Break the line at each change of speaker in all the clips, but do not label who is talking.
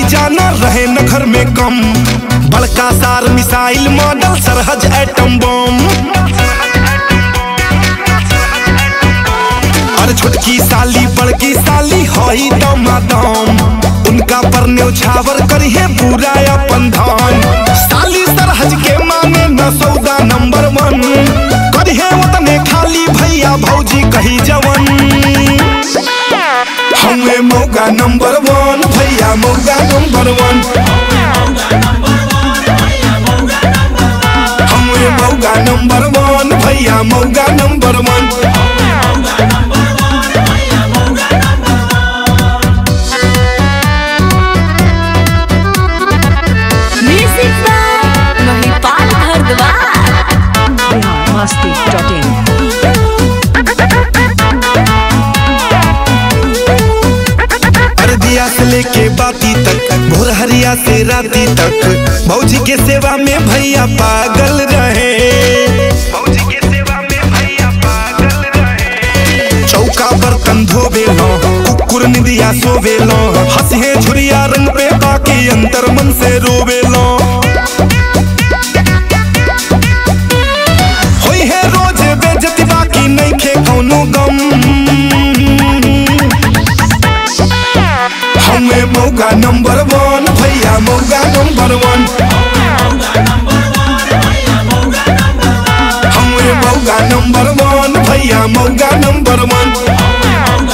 जाना रहे न घर में कम बड़का सार मिसाइल मॉडल सरहज एटम बम और छोटकी साली बड़की साली हई दमादम उनका पर न्यौछावर करिए पूरा अपन धान साली सरहज के माने न सौदा नंबर वन करिए उतने खाली भैया भौजी कही जवन हमें मौका नंबर वन भैया मौका नंबर वन हमें मौका नंबर वन भैया मौका नंबर वन
music by Mahipal Bharadwaj
Bihar Masti dot in
अर्दिया से लेके बाती तक भोर हरिया से राती तक भौजी के सेवा में भैया पागल रहे भौजी के सेवा में भैया पागल रहे चौका बर्तन धोबे लो कुकुर निदिया सोवे लो हंसे झुरिया रंग पे बाकी अंतर मन से रोवे लो होई है रोज बेजती बाकी नहीं खे कौनो गम हमें मौका नंबर वन भैया मौका नंबर वन हमें मौका नंबर वन भैया मौका नंबर वन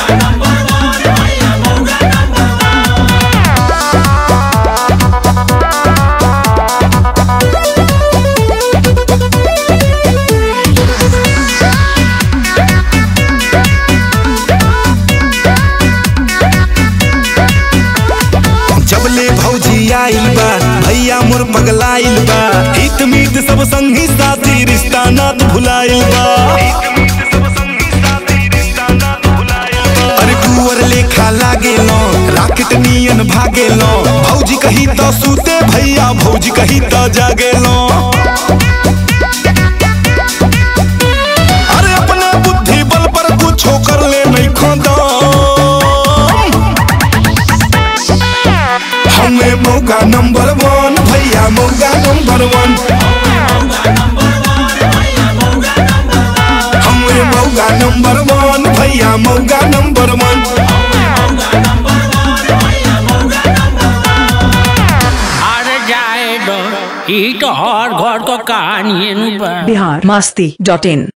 जबले भौजी आइल बा भैया मोर पगलाइल बा हित मीत सब संगी साथी रिश्ता नात भुलाइल बा अरे कुंवर लेखा लागे लो राकेट नियन भागे लो भौजी कही तो सूते भैया भौजी कही तो जागे लो अरे अपने बुद्धि बल पर कुछ कर ले नहीं खोदम हमें मौका नंबर वन भैया मौका नंबर वन हमें मौका नंबर वन भैया मौका नंबर वन
अरे जाए दो ई तो हर घर को कहानी है नु बा
बिहार मस्ती डॉट इन